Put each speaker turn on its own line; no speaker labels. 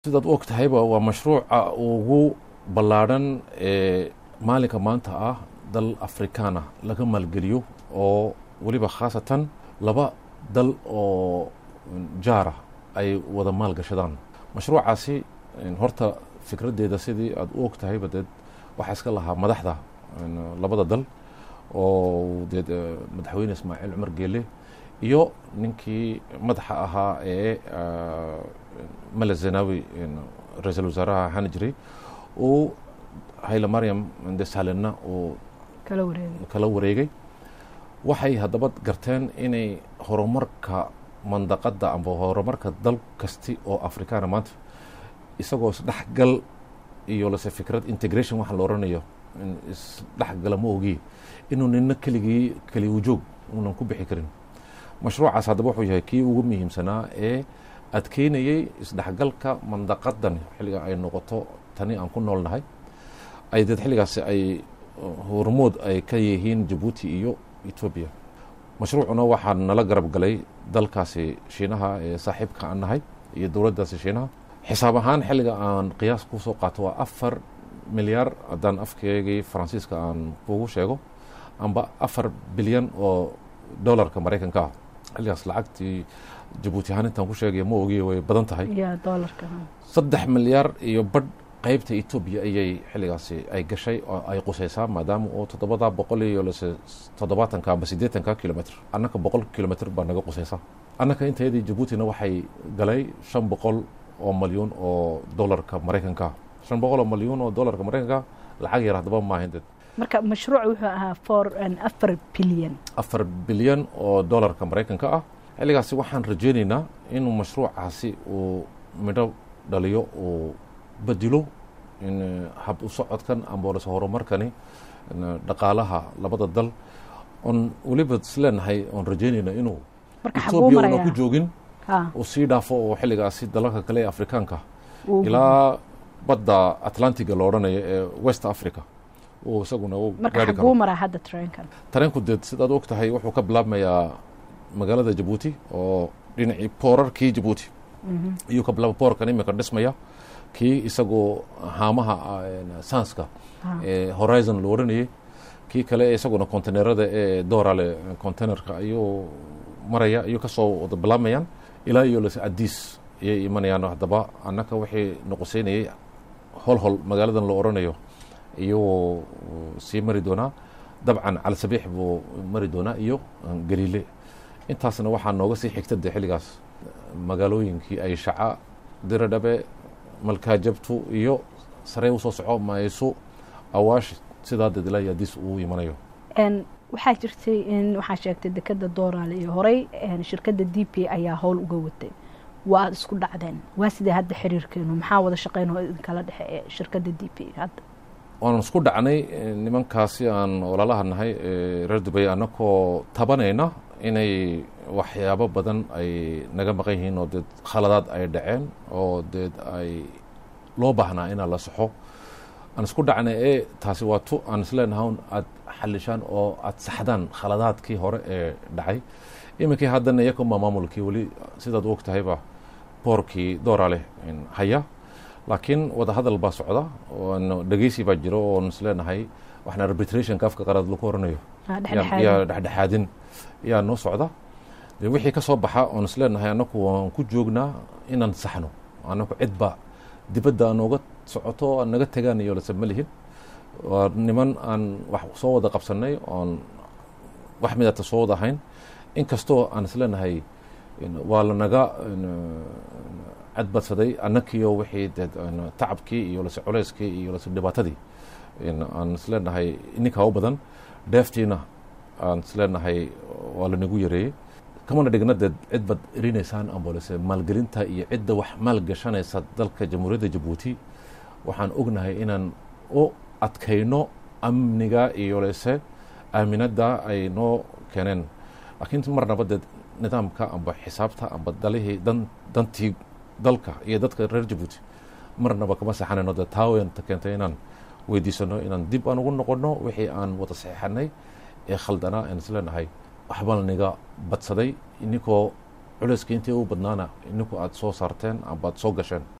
sidaad u og tahayba waa mashruuca ugu ballaadhan ee maalinka maanta ah dal afrikaana laga maalgeliyo oo weliba khaasatan laba dal oo jaara ay wada maalgashadaan mashruucaasi horta fikraddeeda sidii aad u og tahayba deed waxaa iska lahaa madaxda labada dal oo deed madaxweyne ismaaciil cumar geele iyo ninkii madaxa ahaa ee male zenawi ra-iisul wasaaraha ahaan jiray uu hayle mariam desalenna uu kala wareegay waxay haddaba garteen inay horumarka mandaqadda amba horumarka dal kasti oo afrikaana maanta isagoo isdhexgal iyo lase fikrad integration waxa la odhanayo isdhexgala ma ogiye inuu nina keligii keli ujoog unan ku bixi karin mashruucaas haddaba wuxuu yahay kii ugu muhiimsanaa ee adkeynayey isdhexgalka mandaqadan xilliga ay noqoto tani aan ku noolnahay ay deed xilligaasi ay hormood ay ka yihiin jabuuti iyo etoobiya mashruucuna waxaa nala garab galay dalkaasi shiinaha ee saaxiibka aan nahay iyo dowladdaasi shiinaha xisaab ahaan xilliga aan qiyaas kusoo qaato waa afar milyaar haddaan afkeegii faransiiska aan kugu sheego amba afar bilyan oo dolarka maraykanka ah xilligaas lacagtii jabuuti ahaan intaan ku sheegaya ma ogiye way badan tahay saddex milyaar iyo badh qeybta etoobiya ayay xilligaasi ay gashay oo ay quseysaa maadaama oo toddobada boqol iyo lase toddobaatanka amba siddeetanka kilomitr annaka boqol kilomitr baa naga quseysa annaka intayadii jabuutina waxay galay shan boqol oo malyuun oo dolarka maraykanka shan boqol oo malyuun oo dolarka maraykanka lacag yar haddaba maahin dad
marka mashruuc wuxuu ahaa for afar bilyan
afar bilyan oo dolarka maraykanka ah xilligaasi waxaan rajeyneynaa inuu mashruucaasi uu midho dhaliyo uu bedilo in hab u socodkan amboolase horumarkani dhaqaalaha labada dal oon weliba isleenahay oon rajeynayna inuu etoobiya una ku joogin uu sii dhaafo oo xilligaasi dalalka kale ee afrikaanka ilaa badda atlantiga la odhanayo ee west africa uu isaguna u gaari karo tareenku deed sidaad og tahay wuxuu ka bilaabmayaa magaalada jabuuti oo dhinacii boorarkii jabuuti iyuu ka bilaaba boorkan imika dhismaya kii isagoo haamaha sanska ee horizon la odhanayay kii kale isaguna containerada ee doorale containerka ayuu maraya ayuu kasoo wada bilaabmayaan ilaa iyo lase adiis ayay imanayaan haddaba annaka wixii noqoseynayay hol hol magaaladan la odhanayo iyuu sii mari doonaa dabcan calsabiix buu mari doonaa iyo galiile intaasna waxaa nooga sii xigta de xilligaas magaalooyinkii ay shaca diradhabe malkaajabtu iyo saree usoo soco mayso awaash sidaa dadila adiis uu imanayo
waxaa jirtay in waxaa sheegtay dekeda dooraale iyo horey shirkadda d p ayaa howl uga watay waa aada isku dhacdeen waa sidee hadda xiriirkeenu maxaa wada shaqeyn oo idinkala dhexe ee shirkadda d p hadda
waan isku dhacnay nimankaasi aan walaalaha nahay reer dubay annakoo tabanayna inay waxyaabo badan ay naga maqan yihiin oo deed khaladaad ay dhaceen oo deed ay loo baahnaa inaa la saxo aan isku dhacnay ee taasi waa tu aan isleenaha aad xalishaan oo aad saxdaan khaladaadkii hore ee dhacay iminkii haddana iyakuma maamulkii weli sidaad u og tahayba boorkii dooraaleh haya laakiin wada hadal baa socda dhegeysi baa jiro oon isleenahay waxna arbitrationka afka qaraad lagu oranayo yaa dhexdhexaadin yaa noo socda de wixii ka soo baxa oon isleenahay annaku waan ku joognaa inaan saxno annaku cidba dibadda nooga socoto aan naga tegaan iyo lase ma lihin waa niman aan wax soo wada qabsanay oon wax midata soo wada ahayn inkastoo aan isleenahay waa lanaga cadbadsaday annakiyo wixii de tacabkii iyo lase culeyskii iyo lase dhibaatadii aan isleenahay ininkaa u badan dheeftiina aan isleenahay waa lanagu yareeyey kamana dhigna deed cid bad erinaysaan ambolese maalgelinta iyo cidda wax maalgashanaysa dalka jamhuuriyadda jabuuti waxaan ognahay inaan u adkayno amniga iyo lese aaminadda ay noo keeneen laakiin marnaba deed nidaamka amba xisaabta amba dalihii dan dantii dalka iyo dadka reer jabuuti marnaba kama saxanayno dee taawenta keentay inaan weydiisano inaan dib aan ugu noqono wixii aan wada saxeixanay ee khaldanaa aan isleenahay waxbaa niga badsaday ininkoo culeyska intii u badnaana ininku aada soo saarteen amba ad soo gasheen